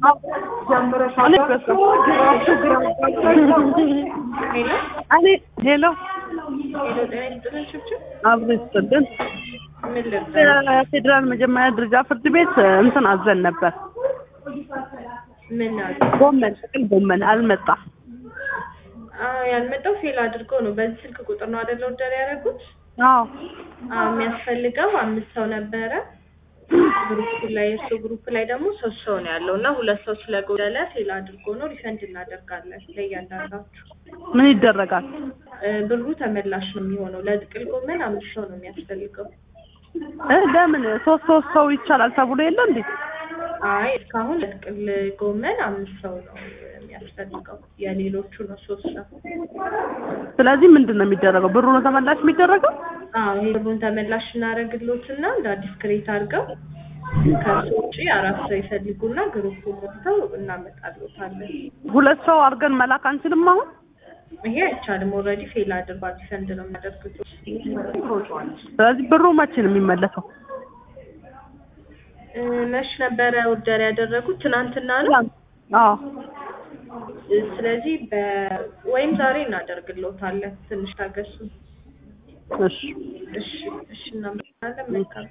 ሄሎ እኔ ሄሎ ሄሎ፣ ጤና ይስጥልን ችብችብ። አብሮ ይስጥልን። ምን ልርዳ? ፌዴራል መጀመሪያ ደረጃ ፍርድ ቤት እንትን አዘን ነበር። ምን አለ? ጎመን ጥቅል ጎመን አልመጣም። አዎ ያልመጣው ፌል አድርጎ ነው። በዚህ ስልክ ቁጥር ነው አይደለ ኦርደር ያደረጉት? አዎ አዎ የሚያስፈልገው አምስት ሰው ነበረ። ግሩፕ ላይ እሱ ግሩፕ ላይ ደግሞ ሶስት ሰው ነው ያለው እና ሁለት ሰው ስለጎደለ ፌል አድርጎ ነው። ሪፈንድ እናደርጋለን ለእያንዳንዳችሁ። ምን ይደረጋል? እ ብሩ ተመላሽ ነው የሚሆነው። ለጥቅል ጎመን አምስት ሰው ነው የሚያስፈልገው። እ ለምን ሶስት ሶስት ሰው ይቻላል ተብሎ የለ እንዴ? አይ እስካሁን ለጥቅል ጎመን አምስት ሰው ነው የሚያስፈልገው። የሌሎቹ ነው ሶስት ሰው። ስለዚህ ምንድን ነው የሚደረገው? ብሩ ነው ተመላሽ የሚደረገው? አዎ ይሄ ብሩን ተመላሽ እናደርግሎትና እንደ አዲስ ክሬት አድርገው ከሱ ውጪ አራት ሰው ይፈልጉና ግሩፕ ሞልተው እናመጣሎታለን። ሁለት ሰው አድርገን መላክ አንችልም አሁን? ይሄ አይቻልም። ኦልሬዲ ፌል አድርጓል። ሪፈንድ ነው የሚያደርጉት። ስለዚህ ብሩ መቼ ነው የሚመለሰው? እ መች ነበረ ኦርደር ያደረጉት? ትናንትና ነው። አዎ እ ስለዚህ በ ወይም ዛሬ እናደርግሎታለን። ትንሽ ታገሱ። እሺ እሺ እሺ፣ እናመጣለን። መልካም